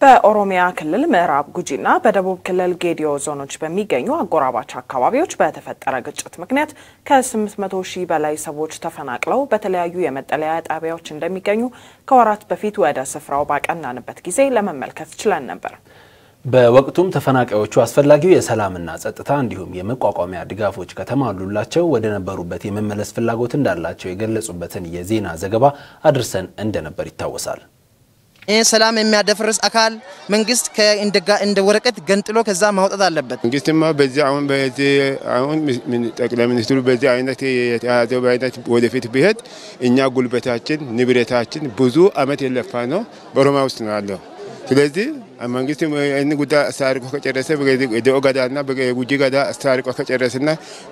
በኦሮሚያ ክልል ምዕራብ ጉጂና በደቡብ ክልል ጌዲዮ ዞኖች በሚገኙ አጎራባች አካባቢዎች በተፈጠረ ግጭት ምክንያት ከ800 ሺህ በላይ ሰዎች ተፈናቅለው በተለያዩ የመጠለያ ጣቢያዎች እንደሚገኙ ከወራት በፊት ወደ ስፍራው ባቀናንበት ጊዜ ለመመልከት ችለን ነበር። በወቅቱም ተፈናቃዮቹ አስፈላጊው የሰላምና ጸጥታ እንዲሁም የመቋቋሚያ ድጋፎች ከተሟሉላቸው ወደ ነበሩበት የመመለስ ፍላጎት እንዳላቸው የገለጹበትን የዜና ዘገባ አድርሰን እንደነበር ይታወሳል። ይህ ሰላም የሚያደፍርስ አካል መንግስት እንደ ወረቀት ገንጥሎ ከዛ ማውጣት አለበት። መንግስትማ በዚህ አሁን በዚህ አሁን ጠቅላይ ሚኒስትሩ በዚህ አይነት የተያዘው በአይነት ወደፊት ቢሄድ እኛ ጉልበታችን ንብረታችን ብዙ አመት የለፋ ነው በኦሮሚያ ውስጥ ነው ያለው። ስለዚህ መንግስት ይህን ጉዳይ አስታርቆ ከጨረሰ የደኦ ገዳና ጉጂ ገዳ አስታርቆ ከጨረሰና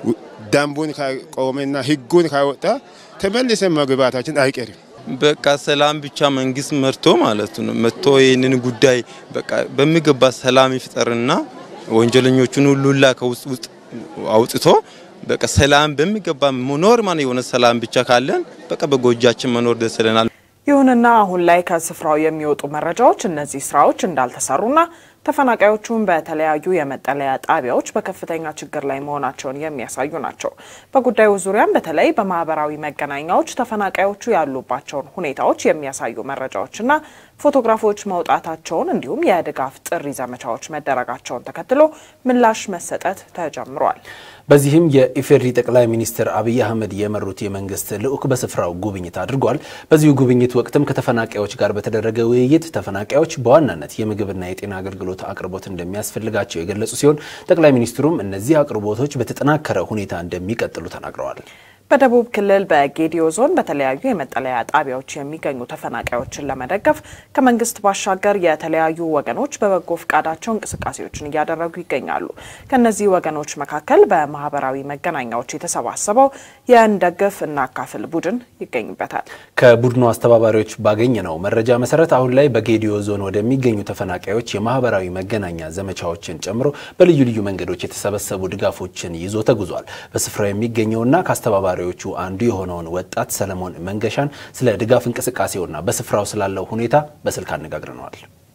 ደንቡን ካቆመና ህጉን ካወጣ ተመልሰን መግባታችን አይቀርም። በቃ ሰላም ብቻ መንግስት መርቶ ማለት ነው መጥቶ ይህንን ጉዳይ በቃ በሚገባ ሰላም ይፍጠርና ወንጀለኞቹን ሁሉላ ከውስጥ ውስጥ አውጥቶ በቃ ሰላም በሚገባ መኖር ማን የሆነ ሰላም ብቻ ካለን በቃ በጎጃችን መኖር ደስ ይለናል። ይሁንና አሁን ላይ ከስፍራው የሚወጡ መረጃዎች እነዚህ ስራዎች እንዳልተሰሩና ተፈናቃዮቹም በተለያዩ የመጠለያ ጣቢያዎች በከፍተኛ ችግር ላይ መሆናቸውን የሚያሳዩ ናቸው። በጉዳዩ ዙሪያም በተለይ በማህበራዊ መገናኛዎች ተፈናቃዮቹ ያሉባቸውን ሁኔታዎች የሚያሳዩ መረጃዎችና ፎቶግራፎች መውጣታቸውን እንዲሁም የድጋፍ ጥሪ ዘመቻዎች መደረጋቸውን ተከትሎ ምላሽ መሰጠት ተጀምሯል። በዚህም የኢፌዴሪ ጠቅላይ ሚኒስትር አብይ አህመድ የመሩት የመንግስት ልዑክ በስፍራው ጉብኝት አድርጓል። በዚሁ ጉብኝት ወቅትም ከተፈናቃዮች ጋር በተደረገ ውይይት ተፈናቃዮች በዋናነት የምግብና የጤና አገልግሎት አቅርቦት እንደሚያስፈልጋቸው የገለጹ ሲሆን ጠቅላይ ሚኒስትሩም እነዚህ አቅርቦቶች በተጠናከረ ሁኔታ እንደሚቀጥሉ ተናግረዋል። በደቡብ ክልል በጌዲዮ ዞን በተለያዩ የመጠለያ ጣቢያዎች የሚገኙ ተፈናቃዮችን ለመደገፍ ከመንግስት ባሻገር የተለያዩ ወገኖች በበጎ ፈቃዳቸው እንቅስቃሴዎችን እያደረጉ ይገኛሉ። ከነዚህ ወገኖች መካከል በማህበራዊ መገናኛዎች የተሰባሰበው የእንደግፍ እናካፍል ቡድን ይገኝበታል። ከቡድኑ አስተባባሪዎች ባገኘነው መረጃ መሰረት አሁን ላይ በጌዲዮ ዞን ወደሚገኙ ተፈናቃዮች የማህበራዊ መገናኛ ዘመቻዎችን ጨምሮ በልዩ ልዩ መንገዶች የተሰበሰቡ ድጋፎችን ይዞ ተጉዟል። በስፍራው የሚገኘውና ከአስተባባሪ ቹ አንዱ የሆነውን ወጣት ሰለሞን መንገሻን ስለ ድጋፍ እንቅስቃሴውና በስፍራው ስላለው ሁኔታ በስልክ አነጋግረነዋል።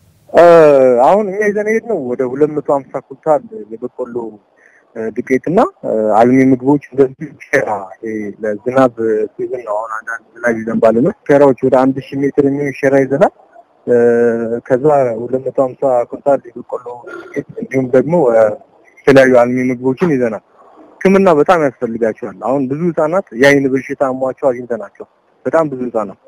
አሁን እኛ ይዘን ሄድ ነው ወደ ሁለት መቶ ሀምሳ ኩንታል የበቆሎ ዱቄትና አልሚ ምግቦች እንደዚህ ሸራ ለዝናብ ሲዝን ነው። አሁን አንዳንድ ዝናብ ይዘንባል ነው ሸራዎች ወደ አንድ ሺህ ሜትር የሚሆን ሸራ ይዘናል። ከዛ ሁለት መቶ ሀምሳ ኩንታል የበቆሎ ዱቄት እንዲሁም ደግሞ የተለያዩ አልሚ ምግቦችን ይዘናል። ሕክምና በጣም ያስፈልጋቸዋል። አሁን ብዙ ህጻናት የአይን በሽታ አሟቸው አግኝተናቸው በጣም ብዙ ህጻናት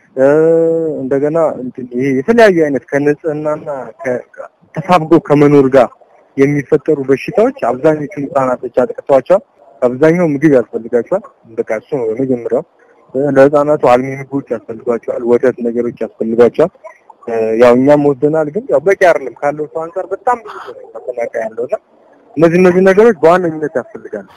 እንደገና ይሄ የተለያዩ አይነት ከንጽህናና ተሳብጎ ከመኖር ጋር የሚፈጠሩ በሽታዎች አብዛኞቹን ህጻናቶች አጥቅተዋቸዋል። አብዛኛው ምግብ ያስፈልጋቸዋል። በቃ እሱ ነው የመጀመሪያው። ለህጻናቱ አልሚ ምግቦች ያስፈልጓቸዋል። ወተት ነገሮች ያስፈልጓቸዋል። ያው እኛም ወስደናል፣ ግን ያው በቂ አይደለም ካለው ሰው አንጻር በጣም ብዙ ነው መፈናቀያ ያለውና እነዚህ እነዚህ ነገሮች በዋነኝነት ያስፈልጋሉ።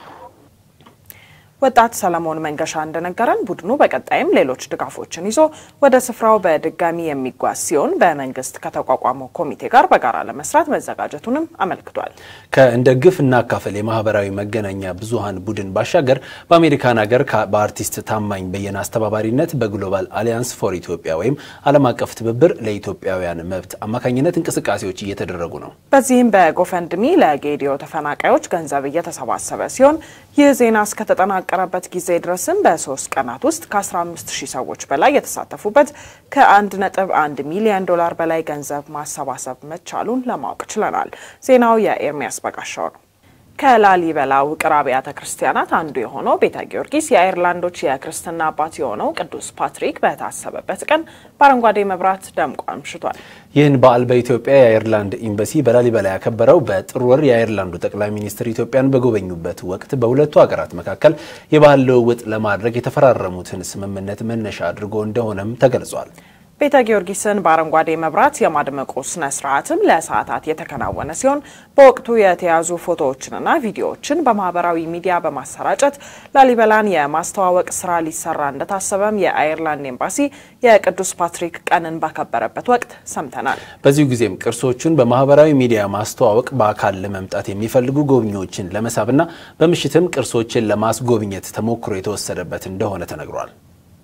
ወጣት ሰለሞን መንገሻ እንደነገረን ቡድኑ በቀጣይም ሌሎች ድጋፎችን ይዞ ወደ ስፍራው በድጋሚ የሚጓዝ ሲሆን በመንግስት ከተቋቋመው ኮሚቴ ጋር በጋራ ለመስራት መዘጋጀቱንም አመልክቷል። ከእንደግፍ እናካፍል የማህበራዊ መገናኛ ብዙሃን ቡድን ባሻገር በአሜሪካን ሀገር በአርቲስት ታማኝ በየነ አስተባባሪነት በግሎባል አሊያንስ ፎር ኢትዮጵያ ወይም ዓለም አቀፍ ትብብር ለኢትዮጵያውያን መብት አማካኝነት እንቅስቃሴዎች እየተደረጉ ነው። በዚህም በጎፈንድሚ ለጌዲዮ ተፈናቃዮች ገንዘብ እየተሰባሰበ ሲሆን ይህ ዜና እስከተጠናቀ ቀረበት ጊዜ ድረስም በሶስት ቀናት ውስጥ ከ15 ሺህ ሰዎች በላይ የተሳተፉበት ከ1.1 ሚሊዮን ዶላር በላይ ገንዘብ ማሰባሰብ መቻሉን ለማወቅ ችለናል። ዜናው የኤርሚያስ በጋሻው ነው። ከላሊበላ ውቅር አብያተ ክርስቲያናት አንዱ የሆነው ቤተ ጊዮርጊስ የአይርላንዶች የክርስትና አባት የሆነው ቅዱስ ፓትሪክ በታሰበበት ቀን በአረንጓዴ መብራት ደምቆ አምሽቷል። ይህን በዓል በኢትዮጵያ የአይርላንድ ኤምባሲ በላሊበላ ያከበረው በጥር ወር የአይርላንዱ ጠቅላይ ሚኒስትር ኢትዮጵያን በጎበኙበት ወቅት በሁለቱ ሀገራት መካከል የባህል ልውውጥ ለማድረግ የተፈራረሙትን ስምምነት መነሻ አድርጎ እንደሆነም ተገልጿል። ቤተ ጊዮርጊስን በአረንጓዴ መብራት የማድመቁ ስነ ስርዓትም ለሰዓታት የተከናወነ ሲሆን በወቅቱ የተያዙ ፎቶዎችንና ቪዲዮዎችን በማህበራዊ ሚዲያ በማሰራጨት ላሊበላን የማስተዋወቅ ስራ ሊሰራ እንደታሰበም የአይርላንድ ኤምባሲ የቅዱስ ፓትሪክ ቀንን ባከበረበት ወቅት ሰምተናል። በዚሁ ጊዜም ቅርሶቹን በማህበራዊ ሚዲያ ማስተዋወቅ በአካል ለመምጣት የሚፈልጉ ጎብኚዎችን ለመሳብና በምሽትም ቅርሶችን ለማስጎብኘት ተሞክሮ የተወሰደበት እንደሆነ ተነግሯል።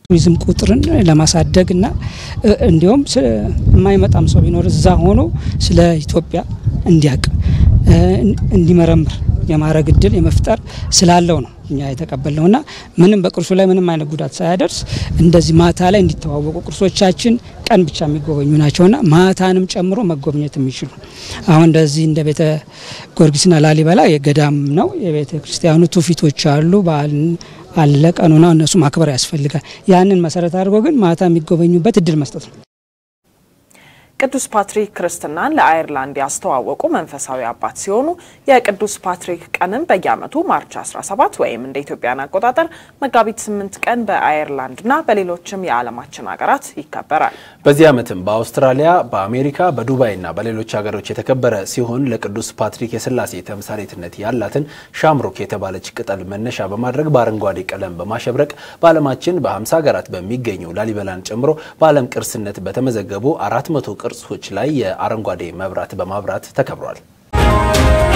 ቱሪዝም ቁጥርን ለማሳደግ እና እንዲሁም የማይመጣም ሰው ቢኖር እዛ ሆኖ ስለ ኢትዮጵያ እንዲያቅ እንዲመረምር የማድረግ እድል የመፍጠር ስላለው ነው እኛ የተቀበልነው እና ምንም በቅርሱ ላይ ምንም አይነት ጉዳት ሳያደርስ እንደዚህ ማታ ላይ እንዲተዋወቁ ቅርሶቻችን ቀን ብቻ የሚጎበኙ ናቸውና ማታንም ጨምሮ መጎብኘት የሚችሉ አሁን እንደዚህ እንደ ቤተ ጊዮርጊስና ላሊበላ የገዳም ነው። የቤተ ክርስቲያኑ ትውፊቶች አሉ፣ በዓል አለ፣ ቀኑና እነሱ ማክበር ያስፈልጋል። ያንን መሰረት አድርጎ ግን ማታ የሚጎበኙበት እድል መስጠት ነው። ቅዱስ ፓትሪክ ክርስትናን ለአየርላንድ ያስተዋወቁ መንፈሳዊ አባት ሲሆኑ የቅዱስ ፓትሪክ ቀንም በየዓመቱ ማርች 17 ወይም እንደ ኢትዮጵያን አቆጣጠር መጋቢት 8 ቀን በአየርላንድና በሌሎችም የዓለማችን ሀገራት ይከበራል። በዚህ ዓመትም በአውስትራሊያ፣ በአሜሪካ፣ በዱባይና በሌሎች ሀገሮች የተከበረ ሲሆን ለቅዱስ ፓትሪክ የስላሴ ተምሳሌትነት ያላትን ሻምሮክ የተባለች ቅጠል መነሻ በማድረግ በአረንጓዴ ቀለም በማሸብረቅ በዓለማችን በ50 ሀገራት በሚገኙ ላሊበላን ጨምሮ በዓለም ቅርስነት በተመዘገቡ አራት መቶ ቅርሶች ላይ የአረንጓዴ መብራት በማብራት ተከብሯል።